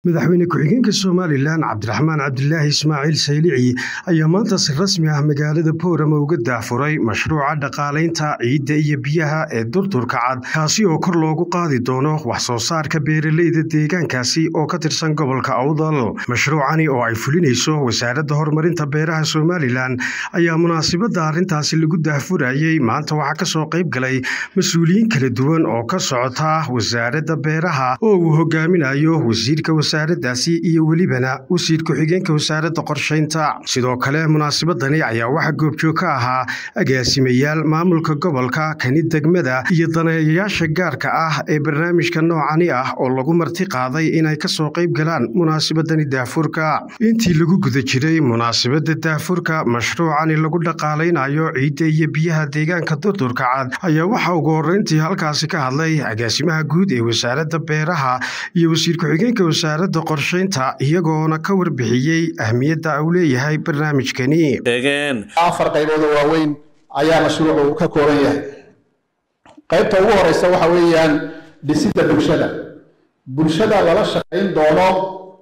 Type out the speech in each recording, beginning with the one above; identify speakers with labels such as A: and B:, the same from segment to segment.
A: madaxweyne ku-xigeenka somalilan cabdiraxmaan cabdilaahi ismaaciil saylici ayaa maanta si rasmi ah magaalada boorama uga daafuray mashruuca dhaqaalaynta ciidda iyo biyaha ee durdurka cad kaasi oo kor loogu qaadi doono wax soo saarka beeraleyda deegaankaasi oo ka tirsan gobolka awdal mashruucani oo ay fulinayso wasaaradda horumarinta beeraha somalilan ayaa munaasibadda arrintaasi lagu daafurayey maanta waxaa kasoo qayb galay mas-uuliyiin kala duwan oo ka socota wasaaradda beeraha oo uu hogaaminayo wasiirka wasaaradaasi iyo welibana wasiir ku-xigeenka wasaaradda qorshaynta sidoo kale munaasibadani ayaa waxaa goobjoog ka ahaa agaasimayaal maamulka gobolka kani degmada iyo daneeyayaasha gaarka ah ee barnaamijka noocani ah oo lagu marti qaaday inay kasoo qayb galaan munaasibadani daafurka intii lagu guda jiray munaasibadda daafurka mashruucani lagu dhaqaalaynayo ciidda iyo biyaha deegaanka durdurka cad ayaa waxaa ugu horreyntii halkaasi ka hadlay agaasimaha guud ee wasaaradda beeraha iyo wasiir ku-xigeenka wasaaradda qorshaynta iyagoona ka warbixiyey ahmiyadda uu leeyahay barnaamijkani
B: afar qaybood oo waaweyn ayaa mashruucu ka kooban yahay qaybta ugu horeysa waxa weeyaan dhisidda bulshada bulshada lala shaqayn doono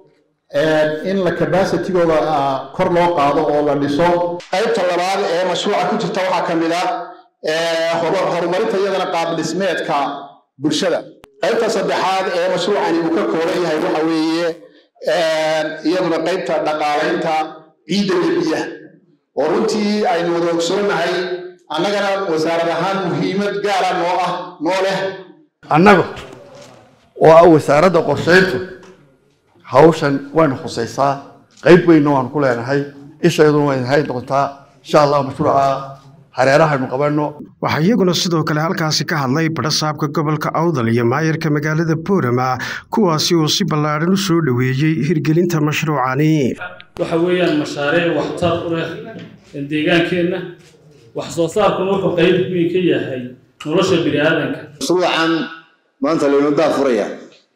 B: in la capacitigooda kor loo qaado oo la dhiso qaybta labaad ee mashruuca ku jirta waxaa ka mid ah horumarinta iyadana qaab dhismeedka bulshada qaybta saddexaad ee mashruucani uu ka kooban yahay waxa weeye iyaduna qaybta dhaqaalaynta ciidda iyo biyaha oo runtii aynu wada ogsoonahay annagana wasaarad ahaan muhiimad gaara noo ah noo leh
C: annaga oo ah wasaaradda qorshayntu hawshan waynu khusaysaa qayb weynna waanu ku leenahay ishayduna way hayn doontaa insha allah mashruuca hareerahaynu qabanno
A: waxaa iyaguna sidoo kale halkaasi ka hadlay badhasaabka gobolka awdal iyo maayarka magaalada boorama kuwaasi oo si ballaadhan u soo dhoweeyey hirgelinta mashruucani
D: waxa weeyaan mashaariic waxtar u leh deegaankeenna wax soo saarkuna wuxuu qayb weyn ka yahay nolosha bini aadanka
E: mashruucan maanta laynu daafuraya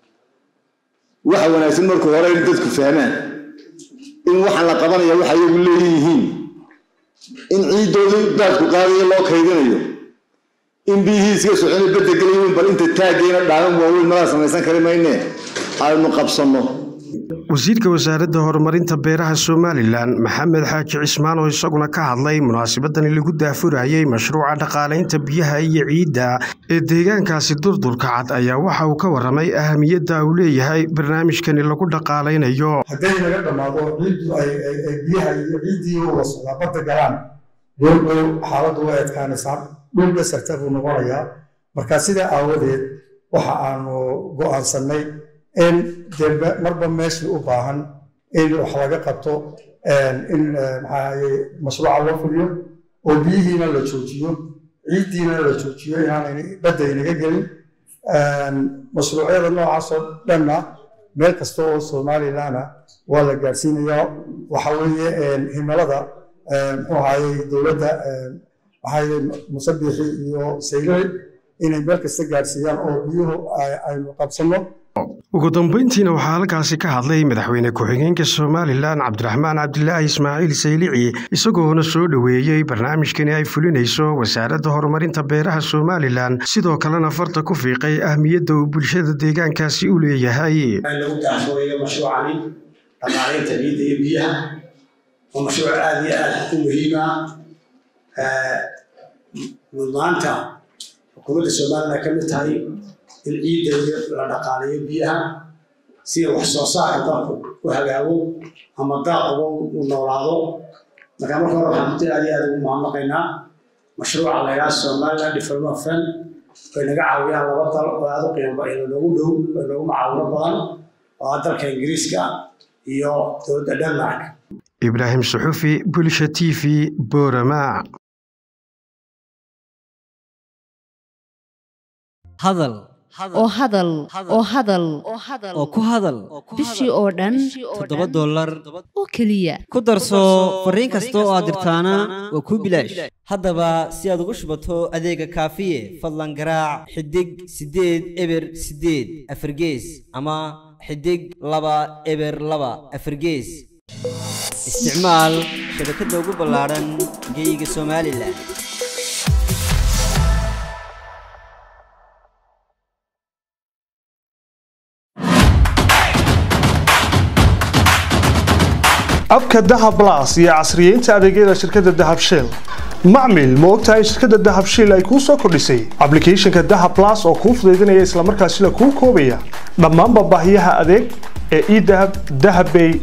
E: waxa wanaagsan marka hore in dadku fahmaan in waxaan la qabanaya waxa iyagu leeyihiin in ciiddoodii daadku qaadayo loo kaydinayo in biyihii iska socona bedda gelayin bal inta taaggeena dhaaban waaweyn malaa samaysan kari mayne aynu qabsanno
A: wasiirka wasaaradda horumarinta beeraha somalilan maxamed xaaji cismaan oo isaguna ka hadlay munaasibadani lagu daafurayey mashruuca dhaqaalaynta biyaha iyo ciidda ee deegaankaasi durdurka cad ayaa waxa uu ka warramay ahamiyadda uu leeyahay barnaamijkani lagu dhaqaalaynayo
F: hadday naga dhammaado ciiddu ay biyaha iyo ciiddii wada socdaa badda galaan dholdhow xaaladdu way adkaanaysaa dhul dhasarta buu noqonayaa marka sidaa aawadeed waxa aanu go'aansannay in dee marba meeshii u baahan in wax laga qabto in maxaaye mashruuca loo fuliyo oo biyihiina la joojiyo ciiddiina la joojiyo inaanay badda inaga gelin mashruucyada noocaasoo dhanna meel kasta oo somalilana waa la gaarsiinayaa waxa weeye himilada muxuu ahaaye dowladda maxaaye musabixi iyo saylari inay meel kasta gaarsiiyaan oo biyuhu aynu qabsanno
A: ugu dambeyntiina waxaa halkaasi ka hadlay madaxweyne ku-xigeenka somalilan cabdiraxmaan cabdilaahi ismaaciil saylici isagoona soo dhoweeyey barnaamijkani ay fulinayso wasaaradda horumarinta beeraha somalilan sidoo kalena farta ku fiiqay ahmiyadda uu bulshada deegaankaasi u leeyahay
G: lagu daafurayo mashruucani dhaqaalaynta ciidda iyo biyaha waa mashruuc aada iyo aad u muhiima mudnaanta xukuumadda somalilan ka mid tahay in ciidda la dhaqaalayo biyaha si wax soo saarka dalku u hagaago ama daaquba u noolaado marka marka hore waxaan runtii aad iyo aad ugu mahadnaqaynaa mashruuca la yidhaha somaliland development fund way naga caawiyaan laba dal oo aad u qiimo noogu dhow oo noogu macaawino badan oo ah dalka ingiriiska iyo dowladda denmark
A: ibraahim suxufi bulsha t v boorama
H: hadal
I: oo hadal oo hadal
H: oo ku hadal
I: bishii oo dhan
H: toddoba dollar
I: oo keliya
H: ku darso fariin kasta oo aad dirtaana waa kuu bilaash haddaba si aad ugu shubato adeega kaafiye fadlan garaac xidig siddeed eber siddeed afargees ama xidig laba eber laba afargees isticmaal shabakadda ugu ballaadhan geeyiga somalilan
A: abka dahab las iyo casriyeynta adeegyada shirkadda dahab shell macmil ma ogtahay in shirkadda dahab shell ay kuu soo kordhisay ablicathonka dahab las oo kuu fudaydinaya islamarkaasina kuu koobaya dhammaanba baahiyaha adeeg ee edahab dahabbay